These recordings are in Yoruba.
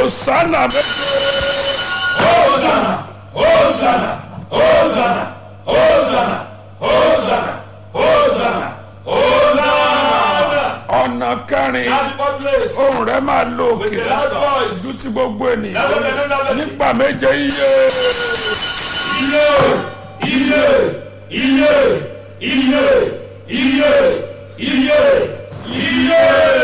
Hosanna méje. Hosanna, Hosanna, Hosanna, Hosanna, Hosanna, Hosanna, Hosanna. ọ̀nà kẹrin At the fourth place, ohùn rẹ̀ máa lo with òkè the loud voice, ju ti gbogbo ènìyàn Lábẹ́ tẹ̀lé, lábẹ́ tẹ̀lé. nígbà méje iye iye, iye, iye, iye, iye, iye, iye.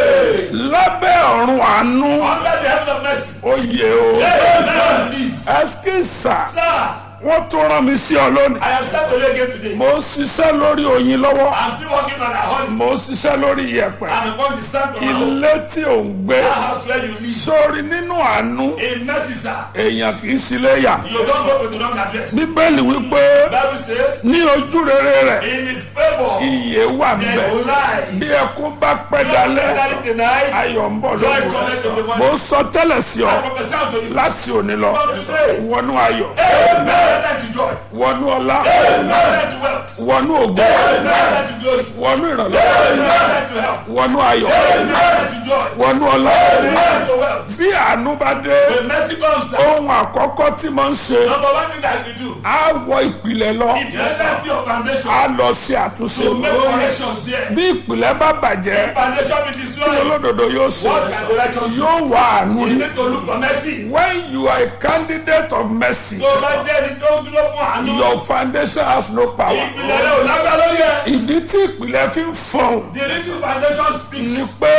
lábẹ́ ọ̀run àánú Under the heaven of mercy, oyè o amen. Live. ẹskísà Sir, wọ́n tún rán mi sí ọ lónìí I am starting to again today. mo ń ṣiṣẹ́ lórí oyin lọ́wọ́ I'm still working on a honey. mo ń ṣiṣẹ́ lórí iyẹ̀pẹ̀ And upon the stand of my home, ilé tí ò ń gbé that house where you live, sórí nínú àánú in mercy, sir, èèyàn kì í sílé yà you don't go to the wrong address. bíbélì wípé Bible says, ní ojú rere rẹ̀ in his favor, iye wà there's níbẹ̀ life. bí ẹkún bá pẹ́ Don't dalẹ́ look at it tonight. ayọ̀ ń bọ̀ Joy lóko cometh in the mo morning. sọ tẹ́lẹ̀ sí ọ I prophesy unto you. láti òní lọ From today, wọnú ayọ̀ amen to joy, wọnú ọlá amen to wealth, wọnú ògo amen to glory, wọnú ìrànlọ́wọ́ amen to help, wọnú ayọ̀ amen to joy, wọnú ọlá amen to wealth. bí àánú bá dé When mercy comes, sir, ohun àkọ́kọ́ tí mo ń ṣe number one thing that you do, á wọ ìpìlẹ̀ lọ it presents your foundation á lọ sí àtúnṣe to make corrections there. bí ìpìlẹ̀ bá bàjẹ́ Foundation be destroyed. olódodo yóò ṣe What can the righteous do? yóò wá àánú You rí need to look for mercy. when you are a candidate of mercy Tó o bá jẹ́ ẹni tó dúró fún àánú, your foundation has no power ìpìlẹ̀ rẹ̀ ò lágbá lórí ẹ̀. ìdí tí ìpìlẹ̀ fi ń fọ̀n The little foundation speaks. ni pé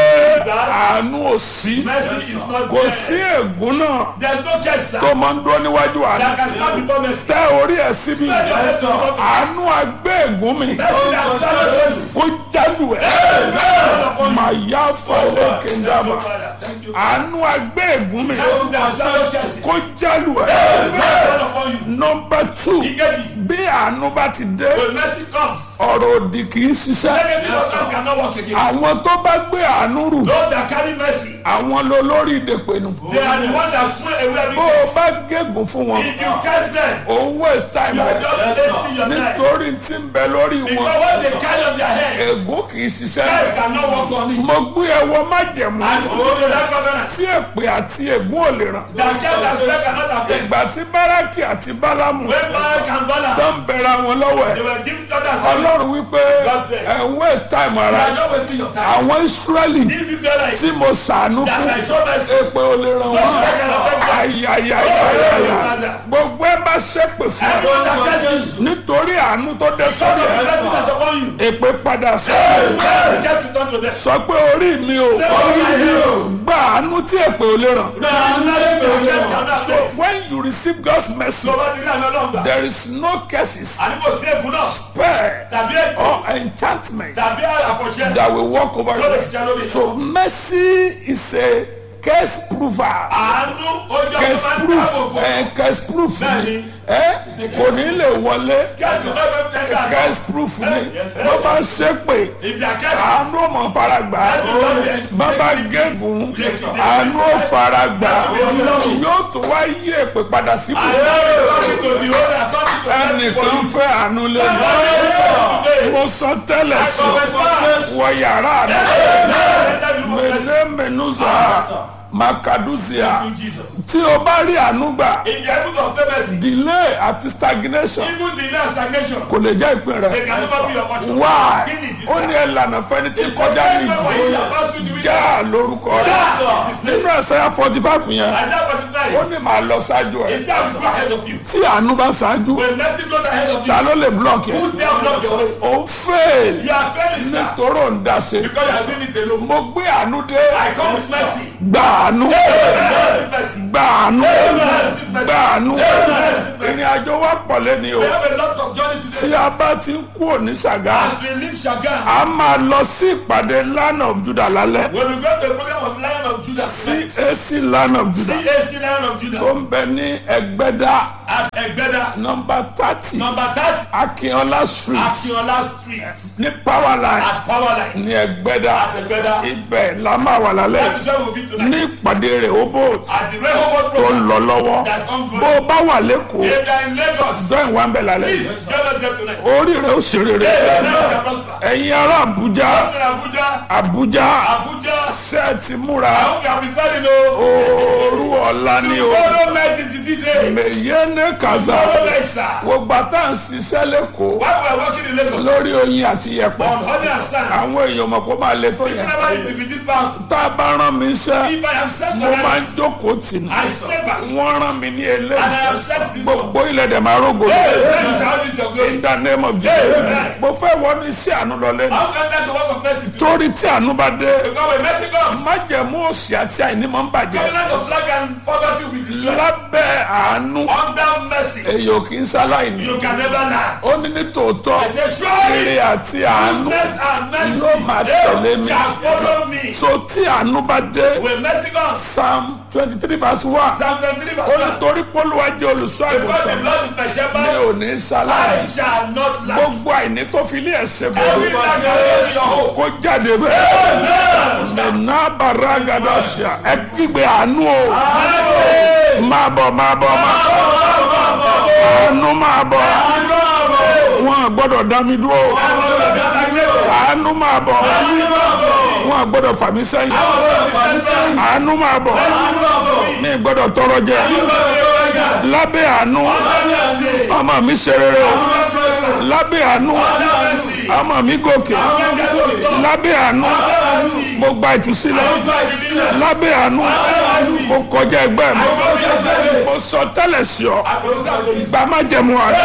àánú ò sí Mercy is not kò sí there. ègún náà There's no case sir, tó máa ń dúró níwájú àánú that can stand before mercy. tẹ orí ẹ̀ síbi Let your head before mercy. àánú agbé ègún mi Mercy that swallows Jesus. kó jálù ẹ̀ Fall upon you. màá yá falẹ̀ kéńdàmà Father, thank you. àánú agbé ègún mi Mercy that swallows Jesus. kó jálù ẹ̀ Fall upon you. nọmba two Ìkejì, bí àánú bá ti dé when mercy comes, ọ̀rọ̀ òdì kì í ṣiṣẹ́ negative forces cannot work again. àwọn tó bá gbé àánú rù Those that carry mercy, àwọn ló lórí ìdèpẹ̀nù they are the ones that throw away every bó o case. bá gégùn fún wọn If you curse them, òun waste time you are rẹ just wasting your time. nítorí tí ń bẹ lórí Because wọn what they carry on their head, ègún kì í ṣiṣẹ́ Christ cannot work on it. mo gbé ẹwọ májẹ̀mú And also that covenant, tí èpè àti ègún ò lè ràn that curse and spell cannot affect. ìgbà tí báràkì àti bálámù When Barak and tó Bala, ń bẹ̀rẹ̀ àwọn lọ́wọ́ they ẹ̀ were giving others ọlọ́run service. wípé God said, ẹ̀ ń waste time You ara are not wasting your time. àwọn israẹli These Israelites tí mo ṣàánú that fún I show mercy, èpè ò lè ràn wọ́n ayayayaya gbogbo ẹ bá ṣépè fún ẹ everyone that curses you, nítorí àánú tó dé some sórí of the ẹ blessings that's upon you, èpè padà sọ they get to turn to them. sọ pé orí mi ò gba àánú tí èpè ò lè ràn. Now, nothing that curse cannot So affect. when you receive God's mercy, So, what did I know about? there is no curses, Àní kò sí ègún náà, spare, tàbí ègún, or enchantment tàbí àfọ̀ṣẹ́ that will walk over tó lè you. ṣiṣẹ́ lórí. So mercy is a curse prover. Àánú ojú Curse ọjọ́ máa ń proof, dáàbò bò. eh, curse proof ni, Bẹ́ẹ̀ni. eh, kò ní lè wọlé. Kẹ́sì tó bẹ́ẹ̀ tẹ́ ká lọ. Curse proof ni, bó bá ń ṣépè, If they are kẹ́sì, àánú ò mọ̀ fara gbà á. láti lọ bẹ̀. bàbá gégùn àánú ò fara gbà á. yóò tún wá yí èpè padà síbò. Àdáwọ̀ tọ́jú tó di ó rà tọ́jú tó fẹ́ ẹnìkan fẹ́ àánú lẹ́nu. mo sọ tẹ́lẹ̀ sọ wọ yàrá rẹ̀ mẹ́lẹ́ mẹ́nuza makaduzia tí o bá rí àánú gbà If you are able to obtain mercy, delay àti stagnation even the last stagnation, kò lè jẹ́ ìpín they rẹ̀ can never be your portion. why Kí ni ìdí ó ní sáà? ẹlànà fẹ́ni tí kọjá ní ìjì já lórúkọ rẹ̀ Jesus' name. nínú ẹ̀sẹ̀ forty five yẹn Isaiah ó 45, ní màá lọ ṣáájú ẹ̀ it has to go ahead of you. tí àánú bá ṣáájú When mercy goes ahead of you, ta ló lè block yẹn who dare block your way? ó fail You are failing, sir, nítorí òun dá ṣe because you are doing it alone. mo gbé àánú dé I come with mercy. gba àánú With mercy. gba àánú gba àánú ìrìn àjò wa pọ̀ lẹ́ni o We have a lot of journey tí today. a bá ti ń kú òní ṣàgá As we leave Shagam, a máa lọ sí ìpàdé land of Judah lálẹ́ when we go to the program of Lion of Judah, CAC land of Judah CAC Lion of tó Judah, ń bẹ ní Ẹgbẹ́dá at Egbeda, nọ́mbà thirty number 30, Akínọlá street Akiola Street, ní Powerline at Powerline, ní Ẹgbẹ́dá at Egbeda. ibẹ̀ la máa wà lálẹ́ That is where we'll be ní tonight. ìpàdé rẹ̀ Rehoboth At the Rehoboth tó ń program lọ lọ́wọ́ that's bó ongoing. o bá wà lẹ́kọ̀ọ́ If If they are in Lagos, join wa ń bẹ̀ lálẹ́ please join us there tonight. orí rẹ̀ ó ṣe rere Hey, now shall prosper. ẹ̀yin ará Àbújá Pastor Abuja, Àbújá Abuja, ṣẹ́ẹ̀tì múra I hope you are preparing o. òru ọ̀la ni o Tomorrow night is the day. mèyé ní kàzá Tomorrow night, sir. gbogbo àtà ń ṣiṣẹ́ lẹ́kọ̀ọ́ While we are working in Lagos, lórí oyin àti yẹ̀pẹ̀ on honey and sand, àwọn èèyàn mọ̀ kó máa le tó yẹn whenever you defeat this battle, tá a bá rán mi iṣẹ́ if I am sent mo on máa ń it, jókòó tì ní I stay back. wọ́n rán mi ní And I eléyìí am sent this one. gbogbo ilẹ̀ dẹ̀ máa rógò lọ. Hey, then you shall use your glory. in the name of Jesus mo fẹ́ wọ ní sí àánú lọlé ní How can that work of mercy today? torí tí àánú bá dé Because when mercy comes, májẹ̀mú òsì àti àìní máa ń bàjẹ́ covenant of flag and poverty will be destroyed. lábẹ́ àánú Under mercy, èyí ò kì í ṣaláìní you can never lack. ó ní ní tòótọ́ I say, surely, èrè àti àánú goodness and mercy yóò máa tẹ̀lé mi. shall follow me. so tí àánú bá dé When mercy comes, psalm twenty three verse one Psalm 23 ó verse ní 1. torí pólúwa jẹ́ olùṣọ́ Because the àgùntàn Lord is my mi shepherd, ò ní I ṣaláìní shall not lack. gbogbo àìní tó fi ilé ẹ̀sẹ̀ Every bọ̀ lack is your hope. kó jáde bẹ́ẹ̀. nana baragada ṣá ẹ kígbe àánú o Mercy! máa bọ̀ máa bọ̀ máa àánú máa bọ̀ wọn gbọ́dọ̀ dá mi dúró àánú máa bọ̀ wọn gbọ́dọ̀ fà mí sẹ́yìn àánú máa bọ̀ mi gbọ́dọ̀ tọrọ jẹ lábẹ́ àánú ọmọ mi ṣe rere o lábẹ́ àánú ọmọ mi gòkè lábẹ́ àánú mo gba ìtúsílẹ̀ lábẹ́ àánú mo kọjá ẹgbẹ́ mi mo sọ tẹ́lẹ̀ sí ọ gba má jẹ̀mú àná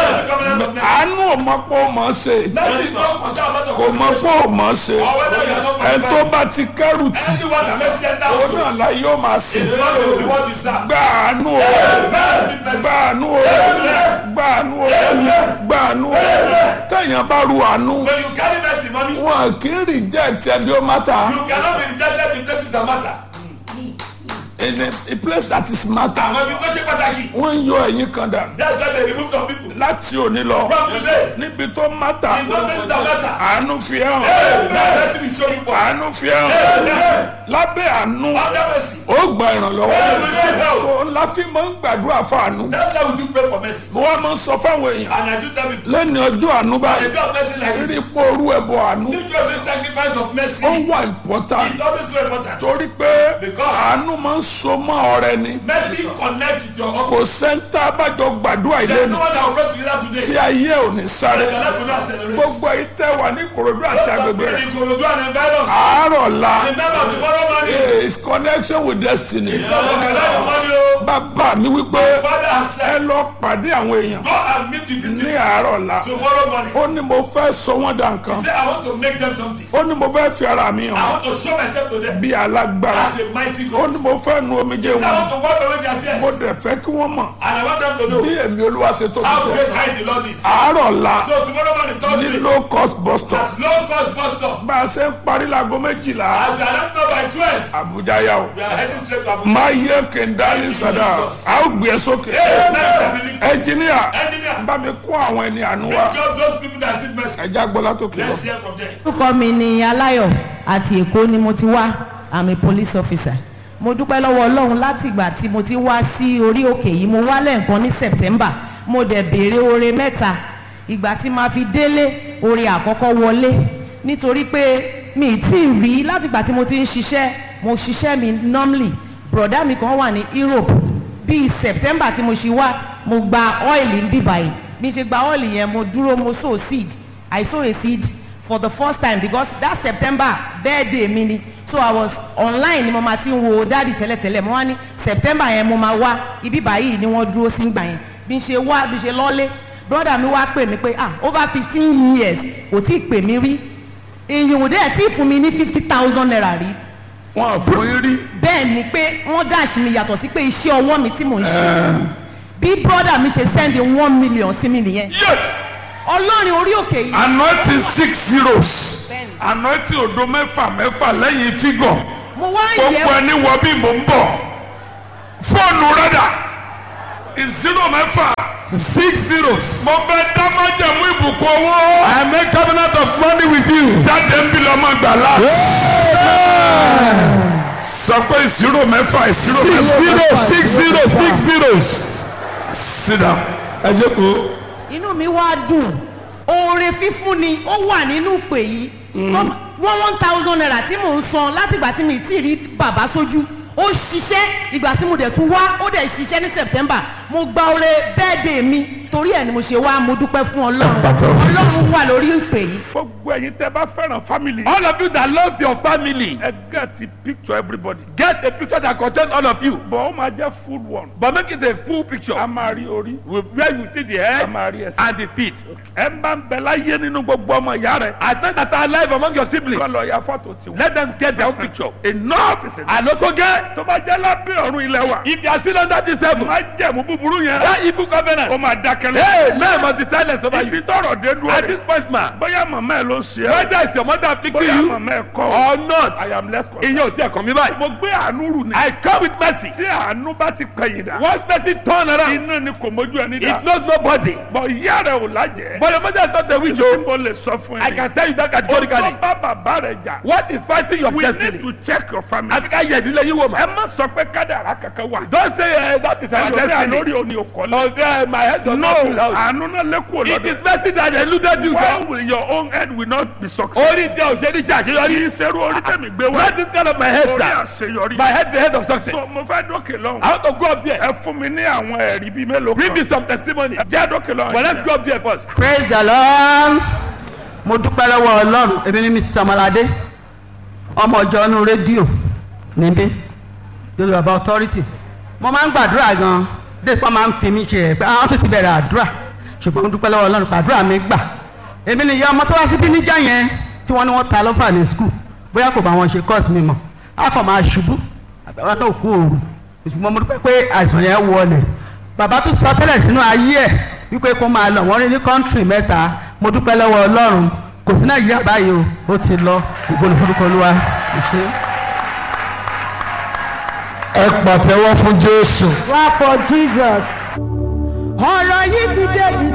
àánú ò mọ pé ó mọ̀ ọ́ ṣe kò mọ pé ó mọ̀ ọ́ ṣe ẹ̀ tó bá ti kẹ́rù tì ó náà la yóò máa sìn gba àánú o gba àánú o gba àánú o gba àánú o tẹ̀yàn bá ru àánú When you carry mercy money, wọn kì í reject ẹbí ó matter you cannot be rejected in places that matter. in a, a place that is matter Àwọn ibi tó ṣe pàtàkì, wọ́n ń yọ ẹ̀yìn kan dà that's why they remove some people. láti òní lọ From today, níbi tó matter in those places that matter, àánú fi hàn mercy will show you what. àánú fi hàn lábẹ́ àánú Under mercy, ó gba ìrànlọ́wọ́ you will receive help. so ńlá fi máa ń gbàdúrà fáànù That's why we do pray for mercy. mo wá máa ń sọ fáwọn èèyàn And I do tell people, lẹ́ni ọjọ́ àánú the báyìí job of mercy like rí this, pé orú ẹ̀bọ àánú mutual free sacrifice of mercy ó wà important is always so important. torí pé Because- àánú máa ń so mọ́ ọ̀rẹ́ ni Mercy connect with your kò office. sẹ́ńtà àbájọ gbàdúrà ilé There's ni no one that will pray together tí today. ayé ò ní sáré The life will not accelerate. gbogbo yìí tẹ́ wà ní Ìkòròdú àti agbègbè rẹ̀ In Ikorodu and environs. àárọ̀ la Remember tomorrow morning, is connection with destiny so organize your money o. bàbá mi wípé Father has ẹ said, lọ pàdé àwọn èèyàn go and meet with these ní people àárọ̀ la tomorrow morning. ó ní mo fẹ́ sọ wọ́n dà nǹkan Say, I want to make them something. ó ní mo fẹ́ fi ara mi I hàn want to show myself to them bí alágbára as a mighty ó God. ní mo fẹ́ nu omijé I wọn want to wipe away their tears. mo dẹ̀ fẹ́ kí wọ́n mọ̀ And I want them to know bí èmi olúwa ṣe tóbi how tó great I the Lord is. àárọ̀ la So tomorrow morning, ní Thursday, low cost bus stop at low cost bus stop, bá a ṣe ń parí láago méjìlá as we are not know by 12, Àbújá yá o we are heading straight to Abuja. máa yẹ kẹndàlí sàdá a ó gbé e sókè Hey, now you can believe. ẹnjìníà Engineer, bá mi kó àwọn ẹni àánú wa God, those people that did mercy, ẹjá gbọ́lá tó kí lọ. let's hear from them. orúkọ mi ni aláyọ̀ àti èkó ni mo ti wá i'm a police officer mo dúpẹ́ lọ́wọ́ ọlọ́run láti ìgbà tí mo ti wá sí orí òkè yìí mo wá lẹ́ẹ̀kan ní september mo dẹ̀ béèrè oore mẹ́ta ìgbà tí màá fi délé oore àkọ́kọ́ wọlé nítorí pé mi ì tí ì rí láti ìgbà tí mo ti ń ṣiṣẹ́ mo ṣiṣẹ́ mi normally broda mi kan wà ní europe bíi september tí mo ṣe wá mo gba ọ́ìlì ń bíbà yìí bí n ṣe gba ọ́ìlì yẹn mo dúró mo sow seed i sow a seed for the first time because that september birthday mi ni so i was online ni mo ma ti ń wo dáàdì tẹ́lẹ̀tẹ́lẹ̀ mo wá ní september yẹn mo ma wá ibi báyìí ni wọ́n dúró sí gbà yẹn bí n ṣe wá bí n ṣe lọ́lé brother mi wá pè mí pé ah over fifteen years kò tí ì pè mí rí èyàn ò dẹ̀ tí ì fún mi ní fifty thousand naira rí wọn fún yín rí bẹ́ẹ̀ ni pé wọ́n dáàsì mi yàtọ̀ sí pé iṣẹ́ ọwọ́ mi tí mò ń ṣe bí brother mi ṣe send one million sí mi nìyẹn yé ọlọ́run orí òkè yìí anointing six zeros Bẹ́ẹ̀ni. anointing odo mẹ́fà mẹ́fà lẹ́yìn fígọ̀ mo wá gbogbo yẹ ẹni wọ bí mò ń bọ̀ fóònù rẹ́dà ìzírò mẹ́fà six zeros. mo bẹ dámájẹ̀mú ìbùkún owó I make covenant of money with you. jáde ń bí lọ́mọ gbàlá sọ pé ìzírò mẹ́fà ìzírò Six mẹ́fà zeros, six zeros, six zeros. sit down ẹ jókòó inú mi wá dùn oore fífún ni ó wà nínú ìpè yìí tó one one thousand naira tí mò ń san látìgbà tí mi ti rí bàbá sójú ó ṣiṣẹ́ ìgbà tí mo dẹ̀ tún wá ó dẹ̀ ṣiṣẹ́ ní september mo gba oore bẹ́ẹ̀dẹ̀ mi torí ẹ̀ ni mo ṣe wá mo dúpẹ́ fún ọlọ́run Pàtó. ọlọ́run wà lórí ìpè yìí. gbogbo ẹ̀yin tẹ́ bá fẹ́ràn family. All of you that love your family, ẹ get the picture everybody. get a picture that contains all of you. bọ̀ ó máa jẹ́ full one. But make it a full picture a máa rí orí. with where you see the a head máa rí ẹsẹ̀. and the feet. ẹ ń bá ń bẹ láyé nínú gbogbo ọmọ ìyá rẹ̀. As men that are alive among your kọ́ siblings, lọ ya fọ́tò tiwọn. let them get their own picture. enough is enough. Àlọ́ tó gẹ́. tó bá jẹ́ lábẹ́ ọ̀run ilẹ̀ wa. If you are still under this heaven, má jẹ̀mú búburú yẹn. that evil covenant, ó máa dákẹ́ hey, lẹ́yìn. man must be silent over ibi you. tọrọ dé dúró At rẹ̀. this point, man, bóyá màmá ẹ ló ṣe é. whether it's your mother afflicting bóyá you màmá ẹ kọ́ ọ. or not, I am less concerned. ìyẹn ò tí ẹ̀ kàn mí báyìí. mo gbé àánú rù ni. I come with mercy. tí àánú bá ti pẹ̀yìn dà. Once person turn around, iná ni kò mójú ẹni dà. it knows nobody. bọ̀ ìyá rẹ̀ ò lájẹ̀. But your mother is not a witch, tí oh. mo lè sọ fún I ẹ. can tell you that o categorically. bá bàbá rẹ̀ jà. What is fighting your we destiny? need to check your family. Àfi ká yẹ ìdílé yín wò mà. ẹ má sọ pé kádàrá kankan wà. Don't say uh, that is our ẹlòmíà destiny. lórí òní òkọ́lé. Or say uh, my head does no not feel house. àánú náà lẹ́kọ̀ọ́ It lọ́dọ̀. is mercy that eluded you. why God. will your own head will not be successful. Orí tẹ òṣèlú ṣe kì àṣeyọrí. í ṣerú orí tẹ̀mí gbé wá. Not this kind of my head, orí sir. àṣeyọrí. My head is the head of success. so mo fẹ́ dókè lọ́hùn. I want to go up there. ẹ fún mi ní àwọn ẹ̀rí bíi mélòó Bring me kan. some testimony. jẹ́ dókè lọ́hùn. But let's go up there first. praise the lord mo dúpẹ́ lọ́wọ́ ọlọ́run èmi ní mr ọmọládé ọmọ ọjọ́ inú rédíò níbí yorùbá authority mo máa ń gbàdúrà gan dépò máa ń fi mí ṣe ẹ̀ pé àwọn tó ti bẹ̀rẹ̀ àdúrà ṣùgbọ́n mo dúpẹ́ lọ́wọ́ ọlọ́run gbàdúrà mi gbà èmi ni ìyá ọmọ tó wá síbí níjà yẹn tí wọ́n ní wọ́n ta lọ́fà ní skul bóyá kò bá wọn ṣe course mi mọ̀ á kàn máa ṣubú àbẹ̀wò náà kú òru ṣùgbọ́n mo dúpẹ́ pé àìsàn yẹn wọlé bàbá tó sọ tẹ́lẹ̀ sínú ayé ẹ̀ wípé kó máa lọ wọ́n rí ní kọ́ńtírì mẹ́ta mo dúpẹ́ lọ́wọ́ ọlọ́run kò sí nàìjíríà báyìí o ó ti lọ ìgbóni forúkọ olúwa ìṣe. ẹ pàtẹ́wọ́ fún jésù. wá for jesus. ọ̀rọ̀ yìí ti dé di